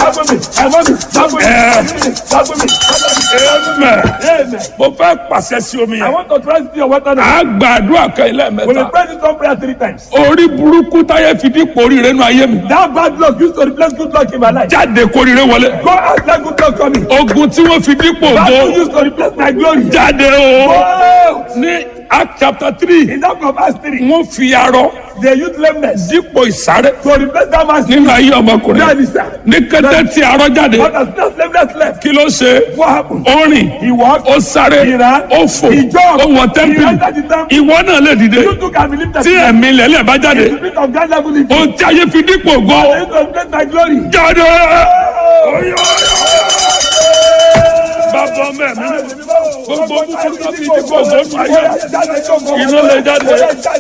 Dágbómi, ẹ̀mọ́mi, dágbómi, dágbómi, dágbómi. Amen. Amen. mo fẹ́ pàṣẹ sí omi I yẹn. want to transit your water now. a gbàdúrà kan ilé We will mẹ́ta. pray this one prayer three times. orí burúkú táyé fi dípò oríire nù ayé mi. That bad luck used to replace good luck in my life. jáde kóríire wọlé. Go out let good luck coming. ogun tí wọ́n fi dípò That ògo luck used to replace my glory. jáde o. Oh! ní act chapter three In that of Acts 3, wọ́n fi arọ they used lameness dípò ìsáré to replace that man's nínú ayé That ọmọkùnrin. is that. ní kété tí arọ jáde But as that lameness left, kí ló ṣe. what happened? ó rìn He walked. ó sáré He ran. ó fò He jumped. ó wọ He tẹ́ḿpìlì entered the temple. ìwọ náà lè dìde You too can believe that. tí ẹ̀mí lẹ́lẹ̀ bá jáde The spirit of God level in you. ohun tí ayé fi dípò ògo They used to replace my glory. jáde. bàbá ọmọ ẹ̀mí gbogbo búburú tó fi dípò ògo nù ayé iná lè jáde